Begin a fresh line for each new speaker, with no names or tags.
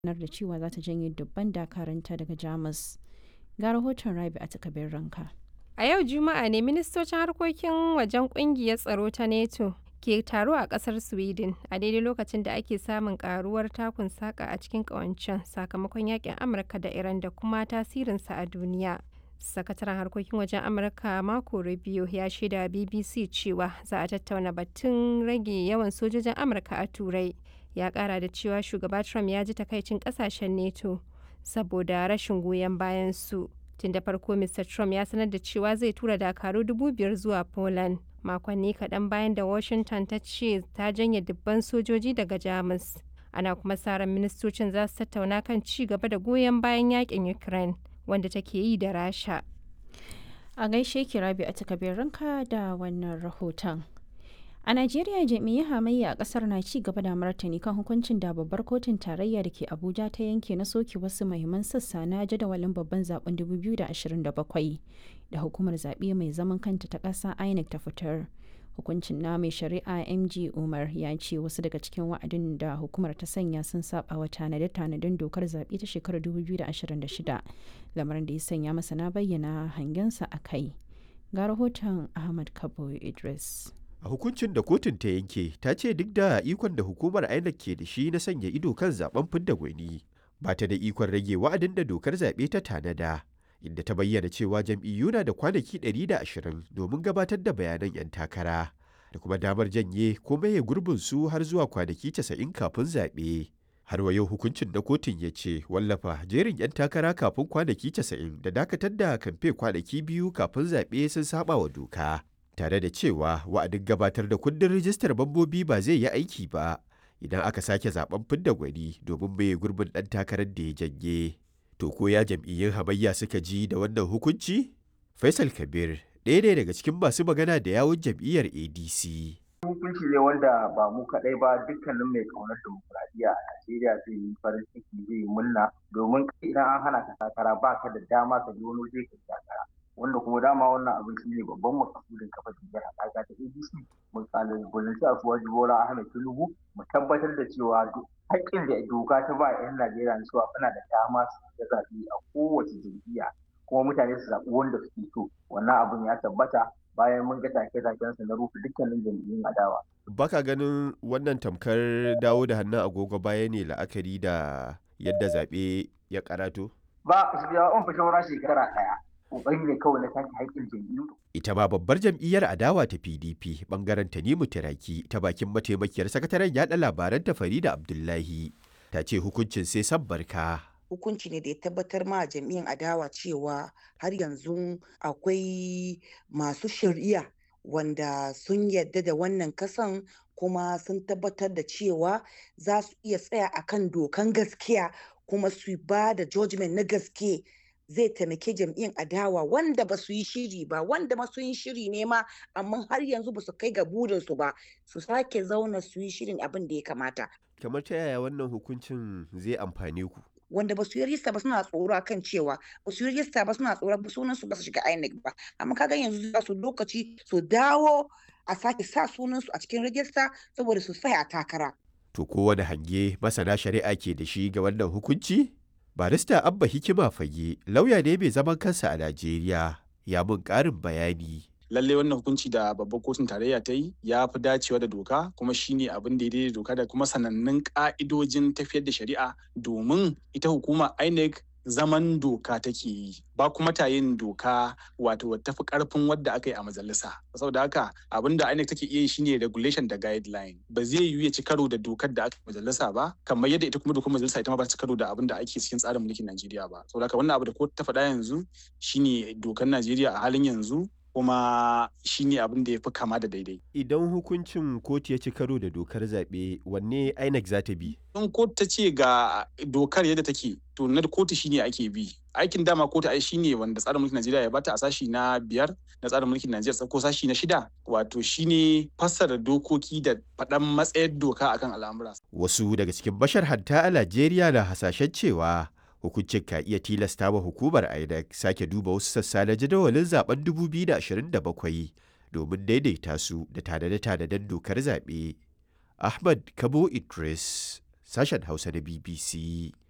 sanar da cewa za ta janye dubban dakaranta daga Jamus. Ga rahoton Rabi a takabin ranka.
A yau Juma'a ne ministocin harkokin wajen kungiyar tsaro ta NATO ke taro a kasar Sweden a daidai lokacin da ake samun karuwar takun saka a cikin kawancen sakamakon yakin Amurka da Iran da kuma tasirinsa a duniya. Sakataren harkokin wajen Amurka Marco Rubio ya shaida BBC cewa za a tattauna batun rage yawan sojojin Amurka a Turai. Ya kara da cewa shugaba Trump ya ji takaicin kasashen NATO saboda rashin goyon bayan su. Tun da farko Mr. Trump ya sanar da cewa zai tura dakaru dubu biyar zuwa Poland. Makonni kaɗan bayan da Washington ta ce ta janye dubban sojoji daga Jamus. Ana kuma sa ran ministocin za su tattauna kan ci gaba da goyon bayan yakin Ukraine wanda take yi da Rasha.
A gaishe ki Rabi a takabin ranka da wannan rahoton. A Najeriya jami'ai hamayya a kasar na ci gaba da martani kan hukuncin da babbar kotun tarayya da ke Abuja ta yanke na soke wasu mahimman sassa na jadawalin babban zaben 2027 da hukumar zaɓe mai zaman kanta ta ƙasa INEC ta fitar. Hukuncin na mai shari'a MG Umar ya ce wasu daga cikin wa'adin da hukumar ta sanya sun saba wa tanade-tanaden dokar zaɓe ta shekarar 2026 lamarin da ya sanya masana bayyana hangensa a kai. Ga rahoton Ahmad Kabo Idris.
a hukuncin da kotun ta yanke ta ce duk da ikon da hukumar INEC ke da shi na sanya ido kan zaben fidda gwani ba ta da ikon rage wa'adin da dokar zaɓe ta tanada inda ta bayyana cewa jam'iyyu na da kwanaki 120 domin gabatar da bayanan 'yan takara da kuma damar janye ko maye gurbin su har zuwa kwanaki 90 kafin zaɓe. har wa yau hukuncin na kotun ya ce wallafa jerin 'yan takara kafin kwanaki 90 da dakatar da kamfe kwanaki biyu kafin zaɓe sun saba wa doka. tare da cewa wa'adin gabatar da kundin rijistar mambobi ba zai yi aiki ba idan aka sake zaben fidda gwani domin mai gurbin ɗan takarar da ya janye. To ko ya jam'iyyun hamayya suka ji da wannan hukunci? Faisal Kabir ɗaya ne daga cikin masu magana da yawun jam'iyyar ADC.
Hukunci ne wanda ba mu kaɗai ba dukkanin mai ƙaunar demokuraɗiyya a Najeriya zai yi farin ciki zai yi murna domin idan an hana ka takara ba ka da dama ka je wani waje ka takara. wanda kuma dama wannan abin shi ne babban makasudin kafa jam'iyyar haɗaka ta ADC mun kalubalanci a suwaji Bola Ahmed Tinubu mu tabbatar da cewa haƙƙin da doka ta ba 'yan Najeriya na cewa suna da dama su ga zaɓe a kowace jam'iyya kuma mutane su zaɓi wanda suke so wannan abin ya tabbata bayan mun ga take-taken su na rufe dukkanin jam'iyyun adawa.
Baka ganin wannan tamkar dawo da hannun agogo baya ne la'akari da yadda zaɓe ya karato?
Ba, shi ya on fi shekara ɗaya. kokari ne kawai na take haƙƙin jam'iyyu.
Ita ma babbar jam'iyyar adawa ta PDP bangaren Tanimu Tiraki ta bakin mataimakiyar sakataren yaɗa labaran ta Farida Abdullahi ta ce hukuncin sai san barka.
Hukunci ne da ya tabbatar ma jam'iyyar adawa cewa har yanzu akwai masu shari'a wanda sun yadda da wannan kasan kuma sun tabbatar da cewa za su iya tsaya akan dokan gaskiya kuma su ba da judgment na gaske zai taimake jam'iyyar adawa wanda ba su yi shiri ba wanda ma sun yi shiri ne ma amma har yanzu ba su kai ga burinsu ba su sake zauna su yi shirin abin da ya kamata.
Kamar ta yaya wannan hukuncin zai amfane ku?
Wanda ba su yi rista ba suna tsoro akan cewa ba su yi rista ba suna tsoro ba sunan su ba su shiga INEC ba amma kaga yanzu za su lokaci su dawo a sake sa sunan su a cikin rajista saboda su tsaya a takara.
To kowane hange masana shari'a ke da shi ga wannan hukunci? barista abba hikima fage lauya ne mai zaman kansa a najeriya ya mun karin bayani
lallai wannan hukunci da babbar kotun tarayya ta yi ya fi dacewa da doka kuma shine abin da ya daidai doka da kuma sanannun ka'idojin tafiyar da shari'a domin ita hukuma inec zaman doka take yi ba kuma ta yin doka wato tafi karfin wadda aka yi a majalisa saboda haka abin da INEC take iya yi shine regulation da guideline ba zai yiwu ya ci karo da dokar da aka majalisa ba kamar yadda ita kuma dokar majalisa ita ma ba ci karo da abin da ake cikin tsarin mulkin Najeriya ba saboda haka wannan abu da kotu ta faɗa yanzu shine dokar Najeriya a halin yanzu kuma shine abin da ya fi kama da daidai.
Idan hukuncin kotu ya ci karo da dokar zaɓe wanne INEC za ta bi?
In kotu ta ce ga dokar yadda take to na kotu shine ake bi. Aikin dama kotu ai shine wanda tsarin mulkin Najeriya ya bata a sashi na biyar na tsarin mulkin Najeriya ko sashi na shida wato shine fassara dokoki da faɗan matsayar doka akan al'amura.
Wasu daga cikin bashar hatta a Najeriya na hasashen cewa hukuncin ka iya tilasta wa hukumar INEC sake duba wasu sassa na jadawalin zaben 2027 domin daidaita su da tanade-tanaden dokar zaɓe. Ahmad Kabo Idris, sashen Hausa na BBC